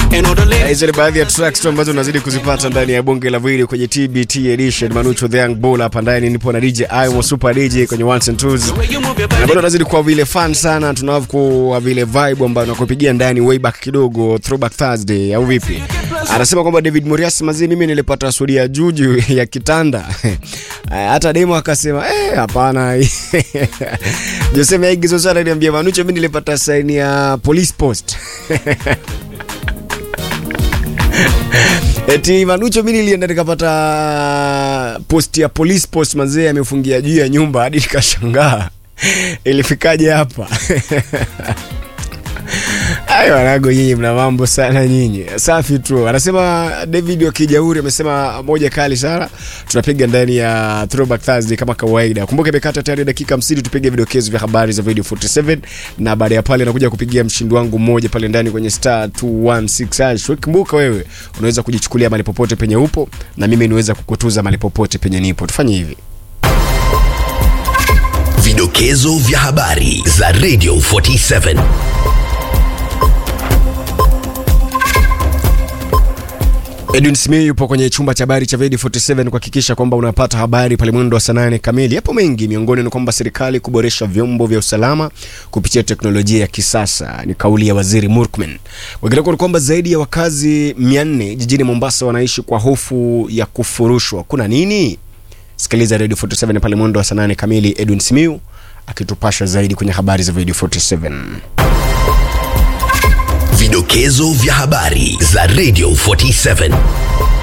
Hizo ni baadhi ya tracks tu ambazo unazidi kuzipata ndani ya bonge la video kwenye TBT edition. Manucho the Young Bull hapa ndani, nipo na DJ Imo Super DJ kwenye ones and twos, na bado nazidi kuwa vile fun sana, tunavyo kuwa vile vibe ambayo nakupigia ndani way back kidogo, throwback Thursday au vipi? Anasema kwamba David Morias mazi, mimi nilipata suri ya juju ya kitanda hata demo akasema eh, hapana. Jose Maigizo sana niambia Manucho, mimi nilipata saini ya police post Eti Manucho, mimi nilienda nikapata post ya police post, mazee amefungia juu ya nyumba hadi nikashangaa ilifikaje hapa? Ayo wanago, nyinyi mna mambo sana nyinyi. Safi tu. Anasema David wa Kijauri amesema moja kali sana. Tunapiga ndani ya Throwback Thursday kama kawaida. Kumbuka imekata tayari dakika 50 tupige vidokezo vya habari za Radio 47 na baada ya pale nakuja kupigia mshindi wangu mmoja pale ndani kwenye star 216 hash. Kumbuka wewe unaweza kujichukulia mali popote penye upo na mimi niweza kukutuza mali popote penye nipo. Tufanye hivi. Vidokezo vya habari za Radio 47. Edwin Smith yupo kwenye chumba cha habari cha Radio 47 kuhakikisha kwamba unapata habari pale mwendo wa saa nane kamili. Yapo mengi, miongoni ni kwamba serikali kuboresha vyombo vya usalama kupitia teknolojia ya kisasa, ni kauli ya Waziri Murkomen. Wengineko ni kwamba zaidi ya wakazi 400 jijini Mombasa wanaishi kwa hofu ya kufurushwa. Kuna nini? Sikiliza Radio 47 pale mwendo wa saa nane kamili, Edwin Smith akitupasha zaidi kwenye habari za Radio 47. Vidokezo vya habari za Radio 47.